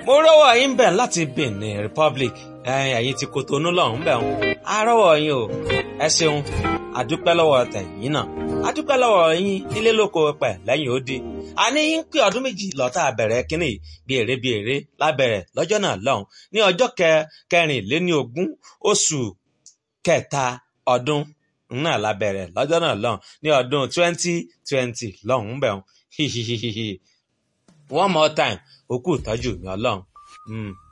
mo rọ́wọ́ yín bẹ̀ láti Benin Republic ẹ̀yin ti Kotonu lọ́hùn bẹ̀ wọn a rọ́wọ́ yín o ẹ ṣeun àdúpẹ́ lọ́wọ́ tẹ̀yìn náà àdúpẹ́ lọ́wọ́ yín nílé lóko pẹ̀ lẹ́yìn odi àní yín pé ọdún méjì lọ́tà bẹ̀rẹ̀ kínní bí èrè bí èrè lábẹ̀rẹ̀ lọ́jọ́ náà lọ́hùn ní ọjọ́ kẹrìnléní ogún oṣù kẹta ọdún náà lábẹ̀rẹ̀ lọ́jọ́ náà lọ́hùn ní ọdún twenty twenty lọ́hùn bẹ̀ wọn one more time òkú ìtọ́jú mi ọlọ́run.